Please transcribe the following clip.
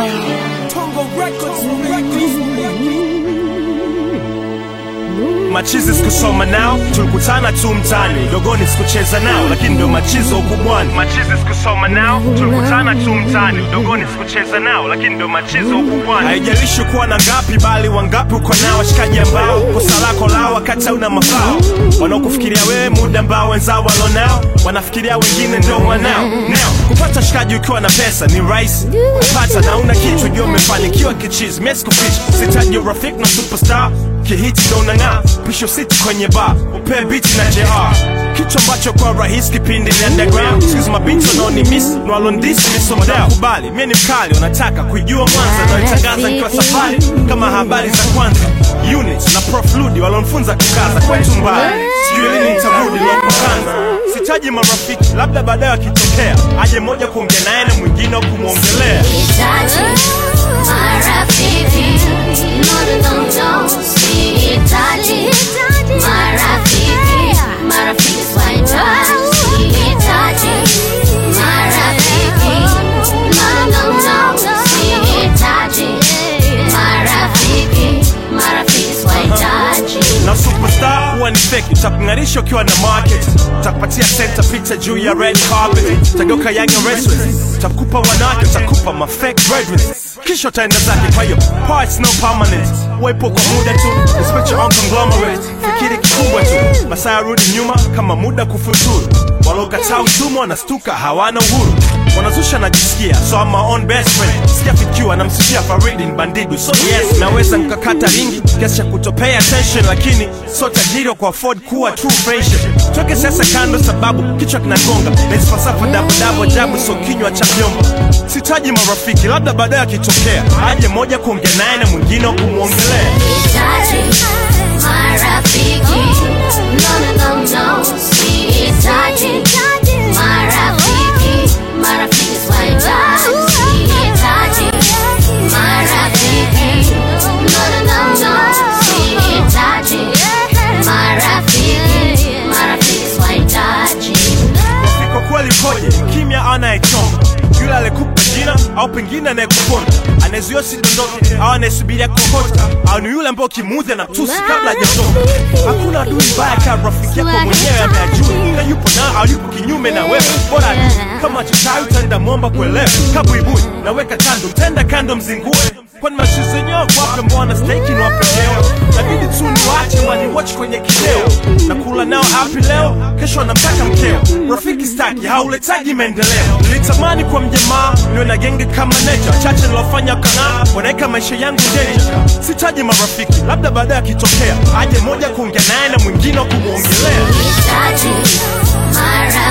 Tongo Records, Records. machizi sikusoma nao tulikutana tu mtani dogoni sikucheza nao lakini ndio machizo ukubwani machizi sikusoma nao tulikutana tu mtani dogoni sikucheza nao lakini ndio machizo ukubwani haijalishi kuwa na ngapi bali wangapi uko nao washikaji ambao kosa lako lao wakati hauna mafao wanaokufikiria wewe muda ambao wenzao walonao wanafikiria wengine ndio wanao nao kupata shikaji ukiwa na pesa ni rahisi kupata na una kichwa jua umefanikiwa kichizi mesikuficha sitaji urafiki na superstar kihiti ndo unang'aa pisho siti kwenye bar upee biti na jr kitu ambacho kwa rahisi kipindi ni underground sikizi mabinti wanaoni miss nwalondisi misomdao kubali mie ni mkali wanataka kuijua mwanza naitangaza nikiwa safari kama habari za kwanza unit na prof ludi walonfunza kukaza kwetu mbali sijui lini nitarudi lokukanza sitaji marafiki labda baadaye wakitokea aje moja kuongea naye na mwingine wa kumwongelea Sihitaji marafiki, no, no, no, sihitaji marafiki, marafiki sihitaji, sihitaji marafiki, no, no, no, sihitaji marafiki, marafiki sihitaji. na superstar huwa ni fake utakung'arisha ukiwa na market utakupatia center picture juu ya red carpet utageuka young and restless utakupa wanawake utakupa ma fake graduates kisha utaenda zake kwa hiyo parts no permanent wepo kwa muda tu respect your own conglomerate fikiri kikubwa tu masaa yarudi nyuma kama muda kufuturu walokataa utumwa wanastuka hawana uhuru wanazusha najisikia so I'm my own best friend sijafikiwa namsifia faridi ni bandidu so yes naweza nkakata ringi kiasi cha kutopay attention lakini so tajiri wa kuafford kuwa true friendship toke sasa kando sababu kichwa kinagonga naisfasafa dabudabu ajabu so kinywa cha vyombo sitaji marafiki labda baadaye akitokea aje moja kuongea naye na mwingine wa kumwongelea Sihitaji marafiki, no, no, no, no, sihitaji marafiki, marafiki sihitaji, sihitaji marafiki, no, no, no, no, sihitaji marafiki, marafiki sihitaji. kwa kweli koje kimya anayechonga yule alikupa jina au pengine anayekuponda anayezuia sidondoke au anayesubiria kokota au ni yule ambao kimuudhi na tusi kabla hajatoka hakuna adui mbaya kama rafiki yako mwenyewe ameajua na yupo na au yupo kinyume na wewe bora tu kama chichawi utaenda mwomba kuelewa kabuibui naweka kando mtenda kando mzingue kwani mashuzi yenyewe wape mbona steki ni wapendeo nabidi tu niwache waniwatch kwenye kideo na kula nao hapi leo kesho anamtaka mkeo rafiki staki hauletaji maendeleo nilitamani kwa mjamaa niwe na genge kama neja chache nilofanya kanaa wanaweka maisha yangu deja sitaji marafiki labda baadaye akitokea aje moja kuongea naye na mwingine wa kumwongelea Sihitaji marafiki